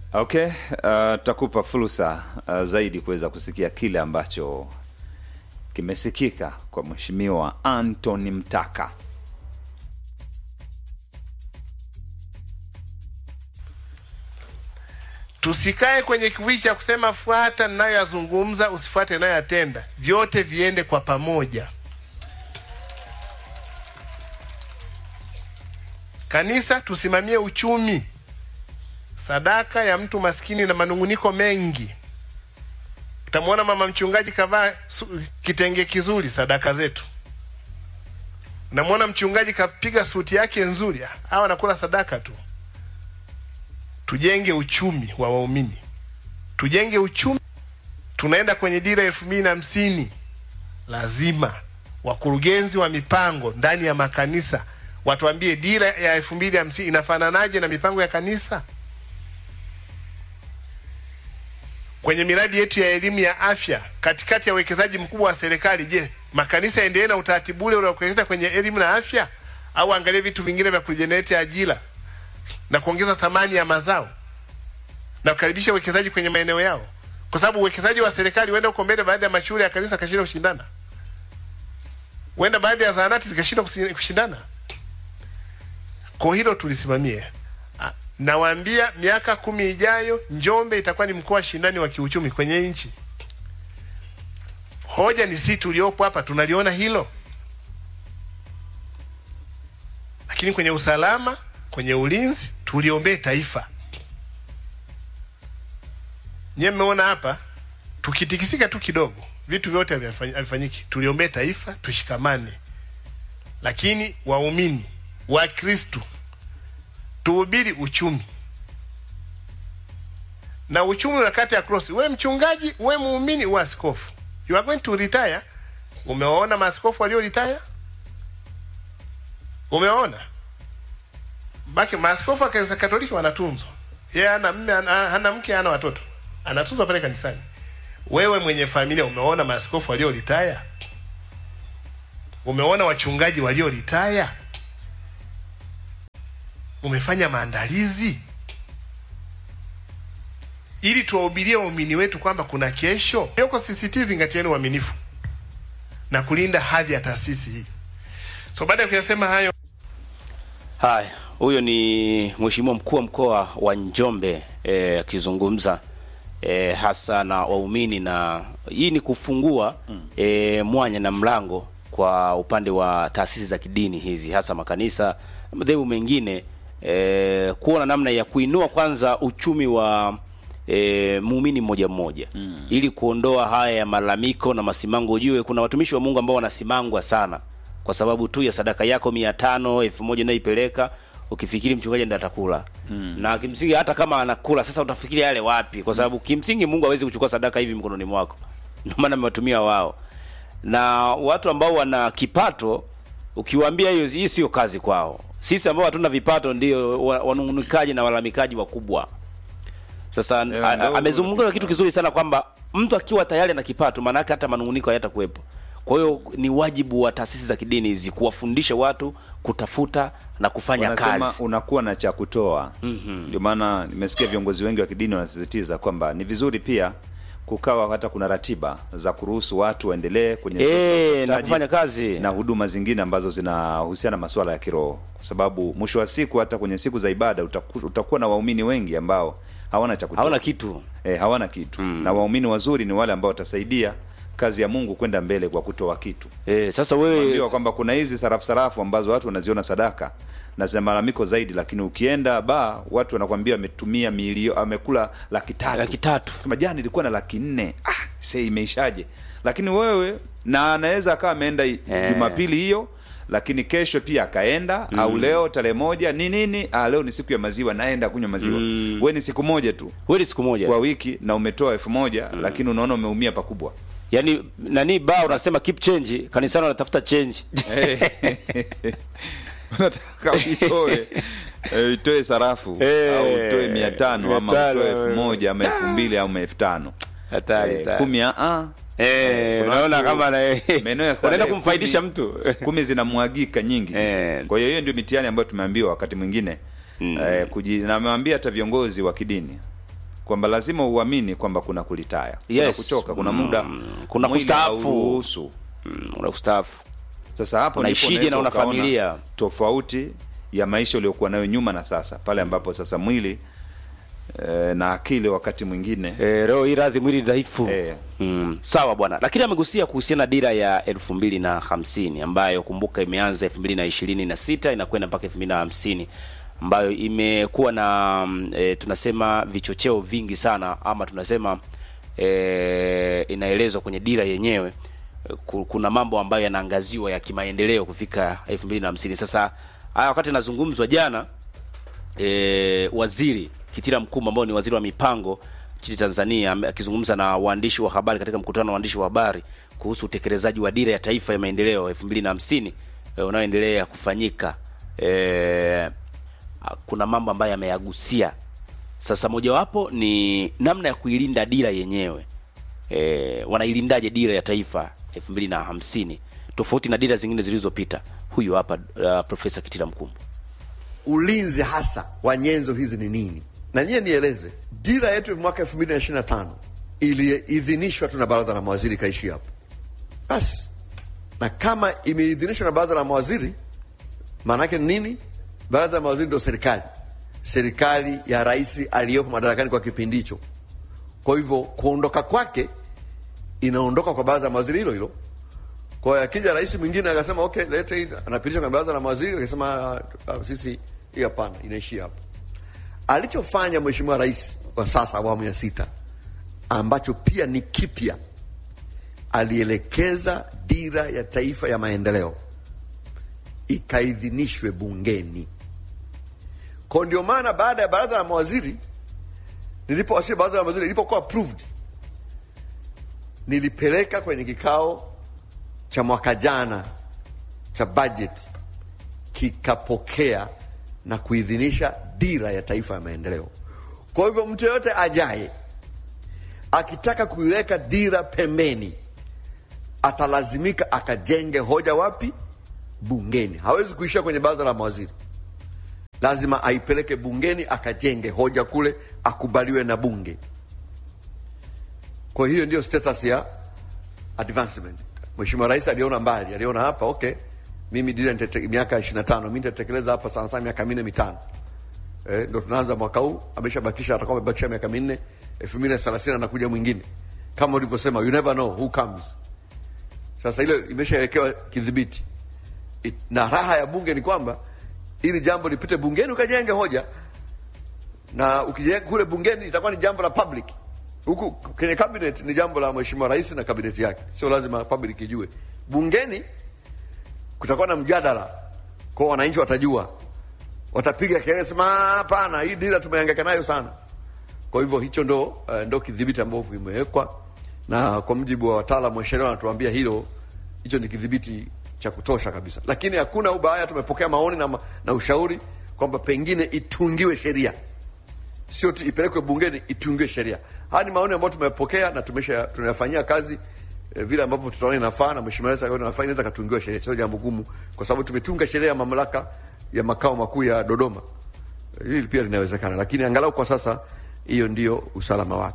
Okay, uh, tutakupa fursa uh, zaidi kuweza kusikia kile ambacho kimesikika kwa Mheshimiwa Anthony Mtaka. Tusikae kwenye kiwii cha kusema fuata ninayoyazungumza, usifuate ninayoyatenda. Vyote viende kwa pamoja. Kanisa, tusimamie uchumi. Sadaka ya mtu maskini na manunguniko mengi. Utamwona mama mchungaji kavaa su- kitenge kizuri, sadaka zetu. Unamwona mchungaji kapiga suti yake nzuri, hawa anakula sadaka tu. Tujenge uchumi wa waumini, tujenge uchumi. Tunaenda kwenye dira elfu mbili na hamsini. Lazima wakurugenzi wa mipango ndani ya makanisa watuambie dira ya elfu mbili hamsini inafananaje na mipango ya kanisa. Kwenye miradi yetu ya elimu ya afya, katikati ya uwekezaji mkubwa wa serikali, je, makanisa yaendelee na utaratibu ule unaokuwekeza kwenye elimu na afya, au angalie vitu vingine vya kujenereti ajira na kuongeza thamani ya mazao na kukaribisha uwekezaji kwenye maeneo yao, kwa sababu uwekezaji wa serikali huenda uko mbele, baadhi ya mashule ya kanisa kashinda kushindana, huenda baadhi ya zahanati zikashindwa kusi- kushindana. Kwa hilo tulisimamie. Ah, Nawaambia miaka kumi ijayo Njombe itakuwa ni mkoa shindani wa kiuchumi kwenye nchi. Hoja ni sisi tuliopo hapa tunaliona hilo, lakini kwenye usalama, kwenye ulinzi tuliombee taifa. Nyewe mmeona hapa, tukitikisika tu kidogo vitu vyote havifanyi- havifanyiki. Tuliombee taifa, tushikamane. Lakini waumini wa Kristu tuhubiri uchumi na uchumi unakata ya cross. We mchungaji, we muumini, we askofu, you are going to retire. Umewaona maaskofu walio retire? Umewaona baki maaskofu wa kanisa Katoliki wanatunzwa, yeye hana mme, hana hana mke, hana watoto, anatunzwa pale kanisani. Wewe mwenye familia, umeona maaskofu walio retire? Umeona wachungaji walio retire? Umefanya maandalizi ili tuwahubirie waumini wetu kwamba kuna kesho. Yoko sisitizi, zingatieni uaminifu na kulinda hadhi ya taasisi hii. So baada ya kuyasema hayo Haya, huyo ni mheshimiwa mkuu wa mkoa wa Njombe eh, akizungumza eh, hasa na waumini, na hii ni kufungua eh, mwanya na mlango kwa upande wa taasisi za kidini hizi, hasa makanisa na madhehebu mengine eh, kuona namna ya kuinua kwanza uchumi wa e, muumini mmoja mmoja mm. ili kuondoa haya ya malalamiko na masimango. Ujue kuna watumishi wa Mungu ambao wanasimangwa sana kwa sababu tu ya sadaka yako mia tano elfu moja unaipeleka ukifikiri mchungaji ndiye atakula mm. na kimsingi hata kama anakula sasa, utafikiri yale wapi? Kwa sababu kimsingi Mungu hawezi kuchukua sadaka hivi mkononi mwako, ndio maana amewatumia wao na watu ambao wana kipato ukiwaambia hiyo hii sio kazi kwao. Sisi ambao hatuna vipato ndio wa- wanung'unikaji na walalamikaji wakubwa. Sasa Yeah, a- a- ndio amezungumza kitu kizuri sana kwamba mtu akiwa tayari na kipato, maana yake hata manunguniko hayatakuwepo. Kwa hiyo ni wajibu wa taasisi za kidini hizi kuwafundisha watu kutafuta na kufanya wanasema kazi. unakuwa na cha kutoa ndio maana nimesikia viongozi wengi wa kidini wanasisitiza kwamba ni vizuri pia kukawa hata kuna ratiba za kuruhusu watu waendelee kwenye Eh, zoezi la na utafutaji kufanya kazi. na huduma zingine ambazo zinahusiana na masuala ya kiroho kwa sababu mwisho wa siku hata kwenye siku za ibada utaku, utakuwa na waumini wengi ambao hawana cha kutoa Hawana kitu. e, hawana kitu na waumini wazuri ni wale ambao watasaidia kazi ya mungu kwenda mbele kwa kutoa kitu Eh, sasa wewe Ambiwa kwamba kuna hizi sarafu sarafu ambazo watu wanaziona sadaka na zina malalamiko zaidi, lakini ukienda ba watu wanakwambia ametumia milio amekula laki tatu laki tatu kama jana ilikuwa na laki nne ah, se imeishaje? Lakini wewe na anaweza akawa ameenda i- Eh. Jumapili hiyo lakini kesho pia akaenda au leo tarehe moja ni nini? Ah, leo ni siku ya maziwa, naenda kunywa maziwa. We ni siku moja tu wewe ni siku moja kwa wiki na umetoa elfu moja lakini unaona umeumia pakubwa. yaani nani ba unasema keep change, kanisani wanatafuta change unataka uitoe eh, itoe sarafu Eh, au utoe mia tano mia ama tano, utoe elfu eh. moja ama elfu mbili ama elfu tano hatari Eh, sana. kumi ah, ah. Eh, kuna unaona watu- kama na maeneo ya starehe unaenda kumfaidisha kumi- mtu kumi zinamwagika nyingi Eh. kwa hiyo hiyo ndio mitihani ambayo tumeambiwa wakati mwingine eh, kuji, na amewambia hata viongozi wa kidini kwamba lazima uamini kwamba kuna kulitaya kuna Yes. kuchoka kuna Mm, muda kuna mwili kustaafu. hauruhusu. Mm, una ustaafu sasa hapo ndipo Unaishije unaweza na una ukaona familia? tofauti ya maisha uliokuwa nayo nyuma na sasa pale ambapo sasa mwili eh, na akili wakati mwingine e, leo hii radhi mwili dhaifu Eh. mm, sawa bwana lakini amegusia kuhusiana na dira ya elfu mbili na hamsini ambayo kumbuka imeanza elfu mbili na ishirini na sita inakwenda mpaka elfu mbili na hamsini ambayo imekuwa na mm, e, tunasema vichocheo vingi sana ama tunasema e, inaelezwa kwenye dira yenyewe e, ku- kuna mambo ambayo yanaangaziwa ya kimaendeleo kufika elfu mbili na hamsini sasa haya wakati anazungumzwa jana e, waziri Kitila Mkumbo ambao ni waziri wa mipango nchini Tanzania ame- akizungumza na waandishi wa habari katika mkutano wa waandishi wa habari kuhusu utekelezaji wa dira ya taifa ya maendeleo 2050 e, unaoendelea kufanyika e, kuna mambo ambayo yameyagusia. Sasa mojawapo ni namna ya kuilinda dira yenyewe. E, wanailindaje dira ya taifa 2050 tofauti na dira zingine zilizopita? Huyu hapa uh, Profesa Kitila Mkumbo. ulinzi hasa wa nyenzo hizi ni nini? Na nyie nieleze, dira yetu ya mwaka elfu mbili na ishirini na tano iliidhinishwa tu na baraza la mawaziri ikaishi hapo basi. Na kama imeidhinishwa na baraza la mawaziri, maana yake ni nini? Baraza la mawaziri ndio serikali, serikali ya rais aliyopo madarakani kwa kipindi hicho. Kwa hivyo kuondoka kwake inaondoka kwa baraza la mawaziri hilo hilo. Kwa hiyo akija rais mwingine akasema okay, lete hii, anapitisha kwenye baraza la mawaziri, akasema "Ah, ah, sisi hii hapana, inaishia hapo. Alichofanya mheshimiwa rais wa sasa awamu ya sita, ambacho pia ni kipya, alielekeza dira ya taifa ya maendeleo ikaidhinishwe bungeni. Kwa ndio maana baada ya baraza la mawaziri nilipowasilisha baraza la mawaziri ilipokuwa approved, nilipeleka kwenye kikao cha mwaka jana cha budget kikapokea na kuidhinisha dira ya taifa ya maendeleo. Kwa hivyo mtu yoyote ajaye akitaka kuiweka dira pembeni atalazimika akajenge hoja wapi? Bungeni. Hawezi kuishia kwenye baraza la mawaziri, lazima aipeleke bungeni akajenge hoja kule, akubaliwe na bunge. Kwa hiyo ndio status ya advancement. Mheshimiwa Rais aliona mbali, aliona hapa okay, mimi dira nitete- miaka ishirini na tano mi nitatekeleza hapa sana sana miaka minne mitano eh, ndo tunaanza mwaka huu, ameshabakisha atakuwa amebakisha miaka minne, elfu mbili na thelathini anakuja mwingine, kama ulivyosema, you never know who comes. Sasa ile imeshawekewa kidhibiti It- na raha ya bunge ni kwamba ili jambo lipite bungeni ukajenge hoja na ukijenga kule bungeni itakuwa ni jambo la public. Huku kwenye cabinet ni jambo la mheshimiwa rais na kabineti yake, sio lazima public ijue. Bungeni kutakuwa na mjadala, kwa wananchi watajua, watapiga kelele, sema "Ah, hapana, hii dira tumehangaika nayo sana. Kwa hivyo hicho ndo uh, ndo kidhibiti ambavyo vimewekwa, na kwa mujibu wa wataalamu wa sheria wanatuambia hilo, hicho ni kidhibiti cha kutosha kabisa, lakini hakuna ubaya. Tumepokea maoni na, ma- na ushauri kwamba pengine itungiwe sheria sio tu ipelekwe bungeni itungiwe sheria. Haya ni maoni ambayo tumepokea na tumesha tunayafanyia kazi eh, vile ambavyo tutaona inafaa na mheshimiwa rais akaona inafaa, inaweza katungiwa sheria, sio jambo gumu, kwa sababu tumetunga sheria ya mamlaka ya makao makuu ya Dodoma. Eh, Hili pia linawezekana, lakini angalau kwa sasa hiyo ndio usalama wake.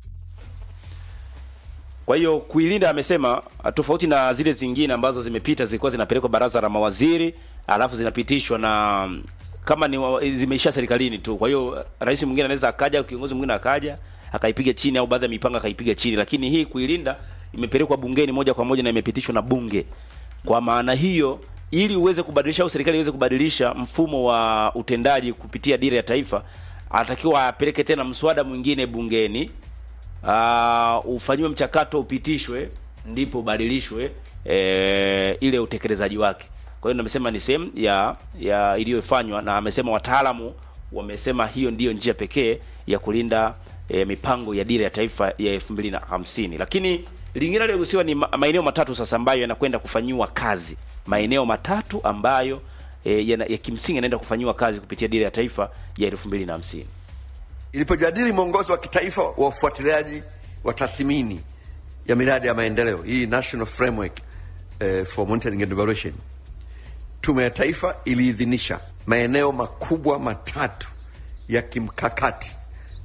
Kwa hiyo kuilinda, amesema tofauti na zile zingine ambazo zimepita zilikuwa zinapelekwa baraza la mawaziri alafu zinapitishwa na mm, kama ni wa- zimeisha serikalini tu. Kwa hiyo rais mwingine anaweza akaja, kiongozi mwingine akaja akaipiga chini, au baadhi ya mipango akaipiga chini, lakini hii kuilinda imepelekwa bungeni moja kwa moja na imepitishwa na bunge. Kwa maana hiyo, ili uweze kubadilisha au serikali iweze kubadilisha mfumo wa utendaji kupitia dira ya taifa, anatakiwa apeleke tena mswada mwingine bungeni uh, ufanyiwe mchakato upitishwe, ndipo ubadilishwe e, ile utekelezaji wake. Kwa hiyo nimesema ni sehemu ya ya iliyofanywa, na amesema wataalamu wamesema hiyo ndiyo njia pekee ya kulinda e, mipango ya dira ya taifa ya elfu mbili na hamsini. Lakini lingine aliyogusiwa ni ma- maeneo matatu sasa ambayo yanakwenda kufanyiwa kazi, maeneo matatu ambayo e, yana, ya kimsingi yanaenda kufanyiwa kazi kupitia dira ya taifa ya elfu mbili na hamsini. ilipojadili mwongozo wa kitaifa wa ufuatiliaji wa tathmini ya miradi ya maendeleo hii National Framework eh, for Monitoring and Evaluation, Tume ya Taifa iliidhinisha maeneo makubwa matatu ya kimkakati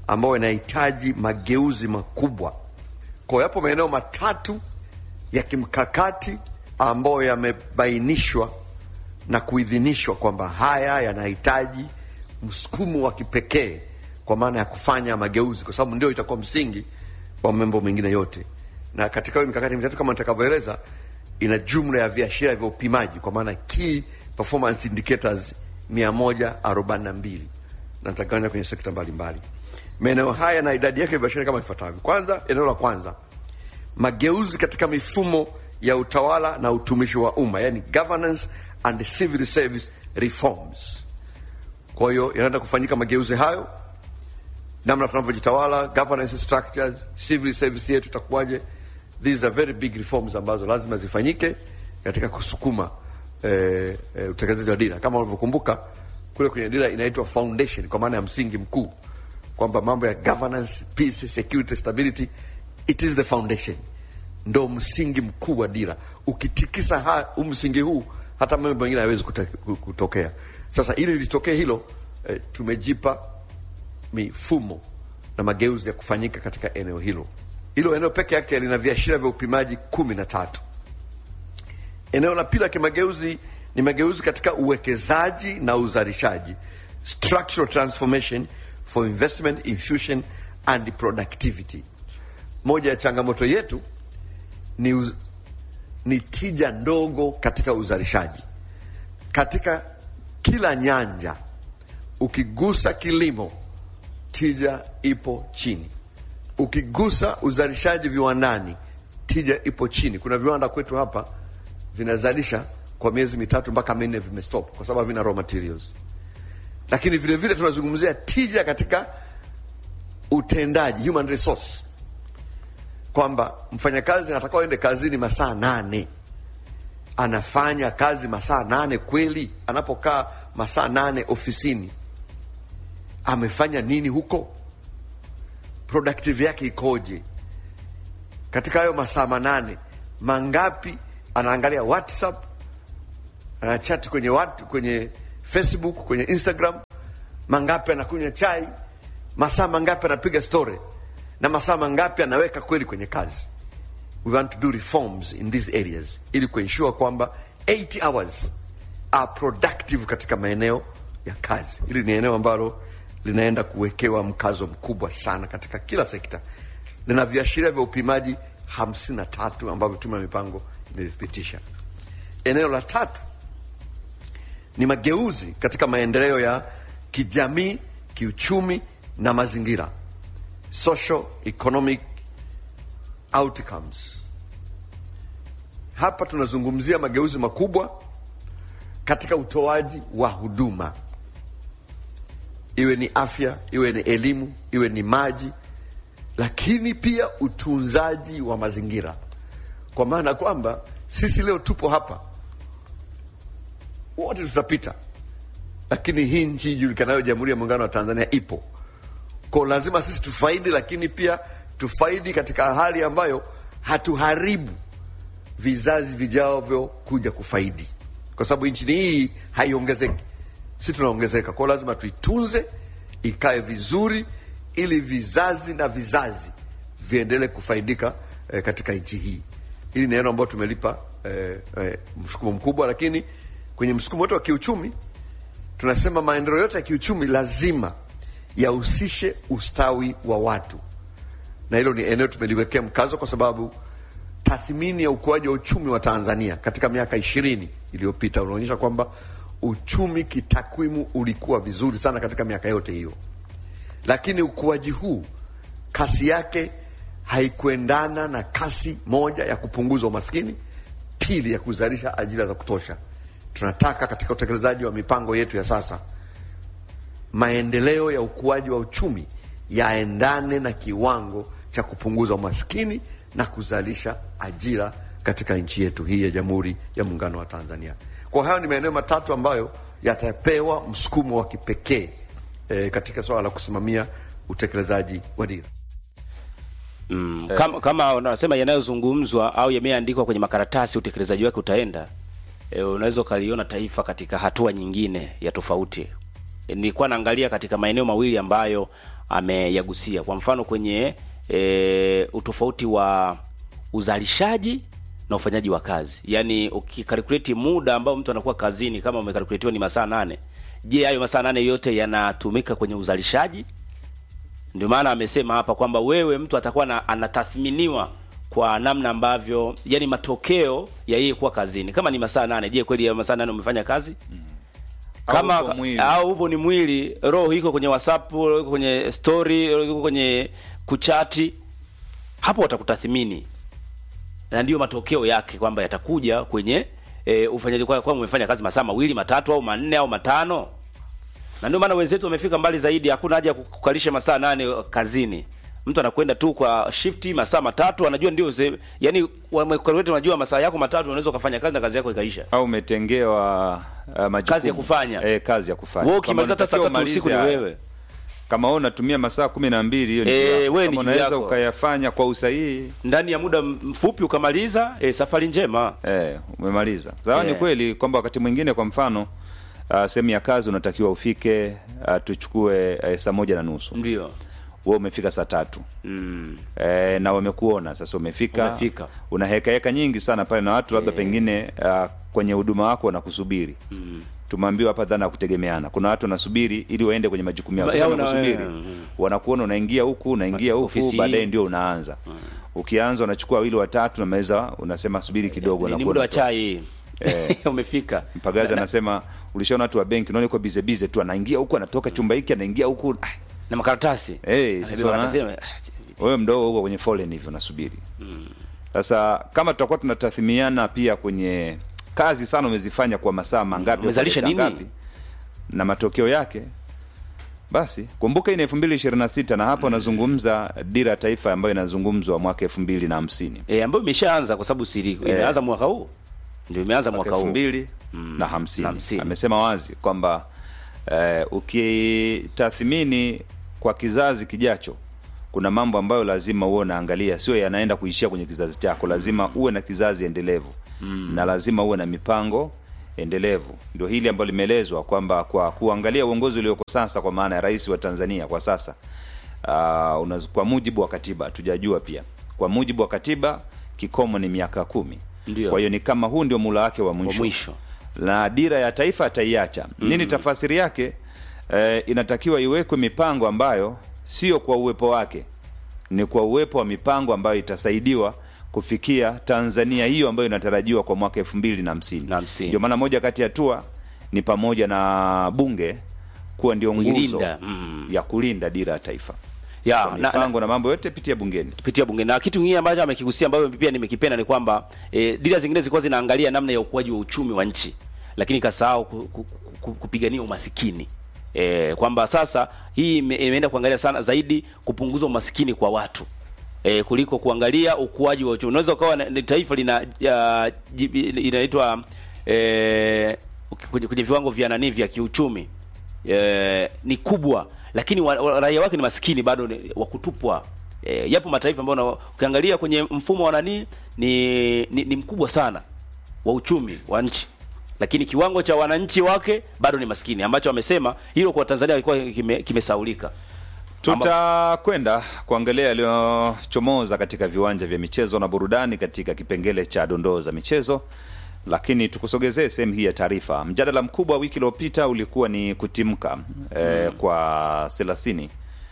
ambayo yanahitaji mageuzi makubwa. Kwa hiyo yapo maeneo matatu ya kimkakati ambayo yamebainishwa na kuidhinishwa kwamba haya yanahitaji msukumo wa kipekee kwa maana ya kufanya mageuzi, kwa sababu ndio itakuwa msingi wa mambo mengine yote. Na katika hiyo mikakati mitatu kama nitakavyoeleza, ina jumla ya viashiria vya upimaji, kwa maana key performance indicators mia moja arobaini na mbili na nitagawanya kwenye sekta mbalimbali. Maeneo haya na idadi yake viashiria kama ifuatavyo. Kwanza, eneo la kwanza, mageuzi katika mifumo ya utawala na utumishi wa umma, yani governance and civil service reforms. Kwa hiyo yanaenda kufanyika mageuzi hayo, namna tunavyojitawala, governance structures, civil service yetu itakuwaje. These are very big reforms ambazo lazima zifanyike katika kusukuma eh, eh, utekelezaji wa dira. Kama unavyokumbuka kule kwenye dira inaitwa foundation, kwa maana ya msingi mkuu, kwamba mambo ya governance, peace, security, stability, it is the foundation, ndo msingi mkuu wa dira. Ukitikisa ha, huu msingi huu hata mambo mengine hayawezi kute- kutokea. Sasa ili litokee hilo eh, tumejipa mifumo na mageuzi ya kufanyika katika eneo hilo. Hilo eneo peke yake lina viashiria vya upimaji kumi na tatu. Eneo la pili la kimageuzi ni mageuzi katika uwekezaji na uzalishaji, structural transformation for investment infusion and productivity. Moja ya changamoto yetu ni, uz, ni tija ndogo katika uzalishaji katika kila nyanja. Ukigusa kilimo, tija ipo chini. Ukigusa uzalishaji viwandani, tija ipo chini. Kuna viwanda kwetu hapa vinazalisha kwa miezi mitatu mpaka minne vimestop kwa sababu havina raw materials. Lakini vile vile tunazungumzia tija katika utendaji, human resource, kwamba mfanyakazi anatakiwa aende kazini masaa nane anafanya kazi masaa nane kweli? Anapokaa masaa nane ofisini amefanya nini huko? Productive yake ikoje? Katika hayo masaa manane mangapi anaangalia WhatsApp, anachati kwenye watu, kwenye Facebook, kwenye Instagram? Mangapi anakunywa chai? Masaa mangapi anapiga story? Na masaa mangapi anaweka kweli kwenye kazi? we want to do reforms in these areas ili kuensure kwamba 80 hours are productive katika maeneo ya kazi. Hili ni eneo ambalo linaenda kuwekewa mkazo mkubwa sana katika kila sekta. Lina viashiria vya upimaji hamsini na tatu ambavyo tume ya mipango imevipitisha. Eneo la tatu ni mageuzi katika maendeleo ya kijamii, kiuchumi na mazingira, social economic outcomes. Hapa tunazungumzia mageuzi makubwa katika utoaji wa huduma, iwe ni afya, iwe ni elimu, iwe ni maji, lakini pia utunzaji wa mazingira, kwa maana kwamba sisi leo tupo hapa wote tutapita, lakini hii nchi ijulikanayo Jamhuri ya Muungano wa Tanzania ipo kwa lazima sisi tufaidi, lakini pia tufaidi katika hali ambayo hatuharibu vizazi vijavyo kuja kufaidi, kwa sababu nchi hii haiongezeki, si tunaongezeka. Kwao lazima tuitunze, ikae vizuri, ili vizazi na vizazi viendelee kufaidika eh, katika nchi hii. Hili ni neno ambalo tumelipa eh, eh, msukumo mkubwa, lakini kwenye msukumo wote wa kiuchumi tunasema maendeleo yote ya kiuchumi lazima yahusishe ustawi wa watu, na hilo ni eneo tumeliwekea mkazo kwa sababu tathmini ya ukuaji wa uchumi wa Tanzania katika miaka ishirini iliyopita unaonyesha kwamba uchumi kitakwimu ulikuwa vizuri sana katika miaka yote hiyo, lakini ukuaji huu kasi yake haikuendana na kasi moja ya kupunguza umaskini, pili ya kuzalisha ajira za kutosha. Tunataka katika utekelezaji wa mipango yetu ya sasa maendeleo ya ukuaji wa uchumi yaendane na kiwango cha kupunguza umaskini na kuzalisha ajira katika nchi yetu hii ya Jamhuri ya Muungano wa Tanzania. Kwa hayo ni maeneo matatu ambayo yatapewa msukumo wa kipekee e, katika swala la kusimamia utekelezaji wa dira. Mm, kama, kama unasema yanayozungumzwa au yameandikwa kwenye makaratasi utekelezaji wake utaenda e, unaweza ukaliona taifa katika hatua nyingine ya tofauti. E, nilikuwa naangalia katika maeneo mawili ambayo ameyagusia. Kwa mfano kwenye e, utofauti wa uzalishaji na ufanyaji wa kazi, yaani ukikalkuleti muda ambao mtu anakuwa kazini, kama umekalkuletiwa ni masaa nane, je, hayo masaa nane yote yanatumika kwenye uzalishaji? Ndio maana amesema hapa kwamba wewe mtu atakuwa na, anatathminiwa kwa namna ambavyo yani matokeo ya yeye kuwa kazini. Kama ni masaa nane, je, kweli ya masaa nane umefanya kazi? Kama Au upo mwili. au upo ni mwili, roho iko kwenye WhatsApp, roho iko kwenye story, roho iko kwenye kuchati, hapo watakutathmini na ndio matokeo yake kwamba yatakuja kwenye e, ufanyaji kwa kwamba umefanya kazi masaa mawili matatu au manne au matano na ndio maana wenzetu wamefika mbali zaidi. Hakuna haja ya kukalisha masaa nane kazini. Mtu anakwenda tu kwa shifti masaa matatu, anajua ndio ze, yani wamekalkulate, unajua masaa yako matatu unaweza ukafanya kazi na kazi yako ikaisha. au umetengewa uh, majukumu. Kazi ya kufanya. eh, kazi ya kufanya Wewe Kama ukimaliza hata saa unatakiwa tatu usiku ni umalize wewe. haya. kama wewe unatumia masaa kumi na mbili hiyo ni Eh, juu yako. wewe ni Kama juu unaweza yako. ukayafanya kwa usahihi Ndani ya muda mfupi ukamaliza, e, safari njema. eh, umemaliza sawa. Ni Yeah. kweli kwamba wakati mwingine, kwa mfano uh, sehemu ya kazi unatakiwa ufike uh, tuchukue uh, saa moja na nusu Ndio. wewe umefika saa tatu Mm. e, na wamekuona sasa umefika, Umefika. una heka heka nyingi sana pale na watu labda pengine uh, kwenye huduma wako wanakusubiri mm. tumeambiwa hapa dhana ya kutegemeana kuna watu wanasubiri ili waende kwenye majukumu yao Ba- sasa yao na- wanakusubiri mm. wanakuona unaingia huku unaingia huku Ofisi baadaye hii. ndio unaanza ukianza unachukua wawili watatu na meza unasema subiri kidogo Ni, ni unakuwa muda wa unatoka. chai. Umefika. mpagazi anasema ulishaona watu wa benki unaona yuko bize bize tu anaingia huku anatoka chumba hiki anaingia huku ah, Na makaratasi. Eh, sasa Anabeba wana- makaratasi, wewe mdogo huko kwenye foleni hivyo nasubiri sasa kama tutakuwa tunatathimiana pia kwenye kazi sana umezifanya kwa masaa mangapi Umezalisha kwa dakika nini? ngapi, na matokeo yake basi kumbuka hii ni elfu mbili ishirini na sita na hapo nazungumza dira ya taifa ambayo inazungumzwa mwaka elfu mbili na hamsini E, ambayo imeshaanza kwa sababu siri imeanza mwaka huu. Ndio imeanza mwaka elfu huu. mbili Mm, na hamsini hamsini. amesema wazi kwamba eh, ukitathmini kwa kizazi kijacho kuna mambo ambayo lazima uwe unaangalia sio yanaenda kuishia kwenye kizazi chako lazima uwe na kizazi endelevu mm. na lazima uwe na mipango endelevu ndio hili ambalo limeelezwa kwamba kwa kuangalia uongozi ulioko sasa kwa maana ya rais wa tanzania kwa sasa uh, unaz, kwa mujibu wa katiba tujajua pia kwa mujibu wa katiba kikomo ni miaka kumi Ndio. kwa hiyo ni kama huu ndio mula wake wa Wa mwisho, mwisho. na dira ya taifa ataiacha mm. nini tafasiri yake eh, inatakiwa iwekwe mipango ambayo sio kwa uwepo wake ni kwa uwepo wa mipango ambayo itasaidiwa kufikia tanzania hiyo ambayo inatarajiwa kwa mwaka elfu mbili na hamsini Na hamsini. ndio maana moja kati ya hatua ni pamoja na bunge kuwa ndio nguzo Kuilinda, mm. ya kulinda dira ya taifa Ya, Kwa na, na, mipango na mambo yote pitia bungeni kupitia bunge na kitu kingine ambacho amekigusia ambayo pia nimekipenda ni kwamba e, dira zingine zilikuwa zinaangalia namna ya ukuaji wa uchumi wa nchi lakini kasahau ku, ku, ku, kupigania umasikini e, kwamba sasa hii ime- imeenda kuangalia sana zaidi kupunguza umasikini kwa watu e, kuliko kuangalia ukuaji wa uchumi unaweza ukawa na- ni taifa lina ya, jibi- inaitwa e, kwenye, kwenye viwango vya nani vya kiuchumi e, ni kubwa lakini wa, wa, raia wake ni maskini bado ni wa kutupwa e, yapo mataifa ambayo una- ukiangalia kwenye mfumo wa nani ni, ni, ni mkubwa sana wa uchumi wa nchi lakini kiwango cha wananchi wake bado ni maskini ambacho wamesema hilo kwa Tanzania ilikuwa kime- kimesaulika tutakwenda kuangalia yaliyochomoza katika viwanja vya michezo na burudani katika kipengele cha dondoo za michezo lakini tukusogezee sehemu hii ya taarifa mjadala mkubwa wiki iliyopita ulikuwa ni kutimka eh, kwa thelathini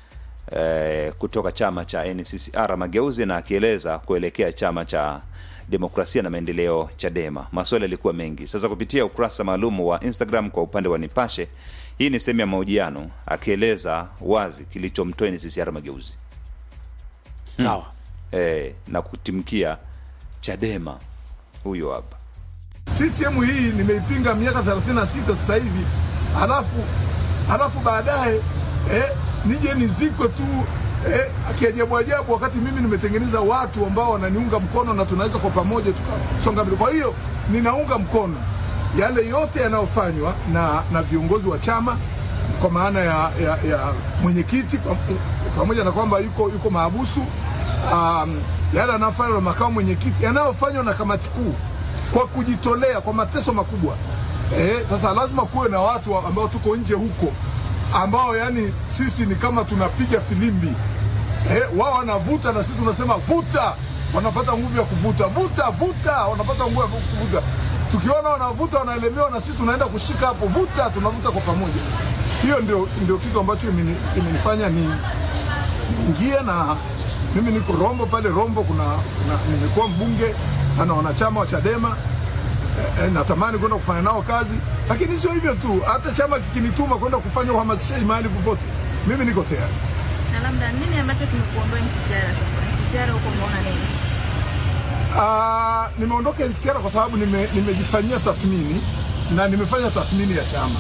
eh, kutoka chama cha nccr mageuzi na akieleza kuelekea chama cha demokrasia na maendeleo chadema maswali yalikuwa mengi sasa kupitia ukurasa maalum wa instagram kwa upande wa nipashe hii ni sehemu ya mahojiano akieleza wazi kilichomtoa nccr mageuzi sawa eh, na kutimkia chadema huyo hapa CCM hii nimeipinga miaka 36 sasa hivi, halafu halafu baadaye eh, nije nizikwe tu eh, kiajabu ajabu, wakati mimi nimetengeneza watu ambao wananiunga mkono na tunaweza kwa pamoja tukasonga mbele. Kwa hiyo ninaunga mkono yale yote yanayofanywa na, na viongozi wa chama kwa maana ya, ya, ya mwenyekiti pam- pamoja na kwamba yuko, yuko maabusu um, yale yanayofanywa na makamu mwenyekiti yanayofanywa na kamati kuu kwa kujitolea kwa mateso makubwa. Eh, sasa lazima kuwe na watu ambao tuko nje huko ambao yani sisi ni kama tunapiga filimbi eh, wao wanavuta na sisi tunasema vuta, wanapata nguvu ya kuvuta, vuta vuta, wanapata nguvu ya kuvuta. Tukiona wanavuta wanaelemewa, na sisi tunaenda kushika hapo, vuta, tunavuta kwa pamoja. Hiyo ndio, ndio kitu ambacho imeni- imenifanya ni niingie na mimi niko Rombo pale Rombo, kuna, kuna nimekuwa mbunge na wanachama wa Chadema eh, natamani kwenda kufanya nao kazi, lakini sio hivyo tu, hata chama kikinituma kwenda kufanya uhamasishaji mahali popote, mimi niko tayari. Na labda nini ambacho kimekuondoa NCCR sasa? NCCR huko umeona nini? Ah, nimeondoka NCCR kwa sababu nime, nimejifanyia tathmini na nimefanya tathmini ya chama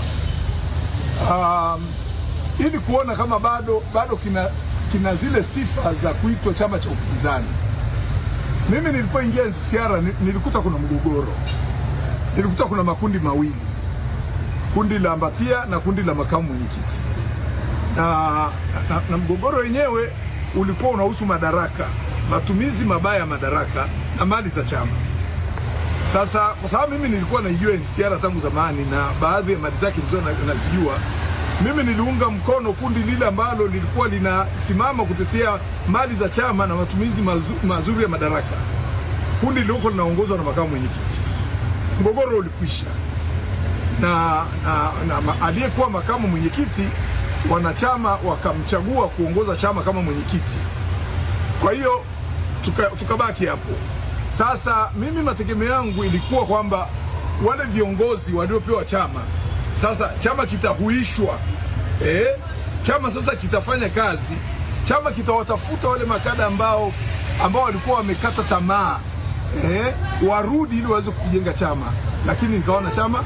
um, ili kuona kama bado bado kina, kina zile sifa za kuitwa chama cha upinzani. Mimi nilipoingia NCCR ni- nilikuta kuna mgogoro, nilikuta kuna makundi mawili, kundi la Mbatia na kundi la makamu mwenyekiti na, na, na mgogoro wenyewe ulikuwa unahusu madaraka, matumizi mabaya ya madaraka na mali za chama. Sasa kwa sababu mimi nilikuwa naijua NCCR tangu zamani na baadhi ya mali zake nilizo na- nazijua, mimi niliunga mkono kundi lile ambalo lilikuwa linasimama kutetea mali za chama na matumizi mazu, mazuri ya madaraka, kundi lilikuwa linaongozwa na makamu mwenyekiti. Mgogoro ulikwisha na, na, na ma- aliyekuwa makamu mwenyekiti wanachama wakamchagua kuongoza chama kama mwenyekiti. Kwa hiyo tuka- tukabaki hapo. Sasa mimi mategemeo yangu ilikuwa kwamba wale viongozi waliopewa chama sasa chama kitahuishwa, eh, chama sasa kitafanya kazi, chama kitawatafuta wale makada ambao ambao walikuwa wamekata tamaa eh, warudi ili waweze kujenga chama, lakini nikaona chama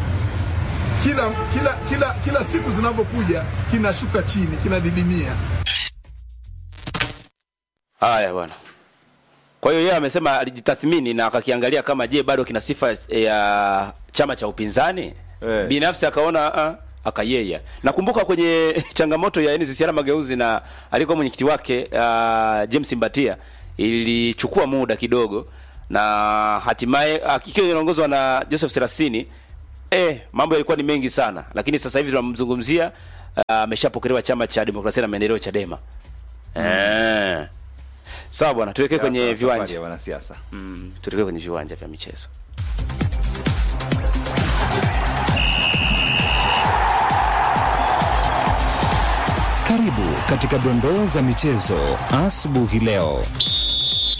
kila kila kila kila siku zinavyokuja kinashuka chini, kinadidimia. Haya bwana. Kwa hiyo yeye amesema alijitathmini na akakiangalia kama je, bado kina sifa ya chama cha upinzani Eh. binafsi akaona uh, akayeya. Nakumbuka kwenye changamoto ya NCCR Mageuzi na alikuwa mwenyekiti wake uh, James Mbatia ilichukua muda kidogo na hatimaye uh, ikiwa inaongozwa na Joseph Serasini eh, mambo yalikuwa ni mengi sana, lakini sasa hivi tunamzungumzia uh, ameshapokelewa chama cha demokrasia na maendeleo Chadema. Eh. Sawa bwana, tuwekee kwenye Safari viwanja. ya wanasiasa Mm, tuelekee kwenye viwanja vya michezo. Karibu katika dondoo za michezo asubuhi leo.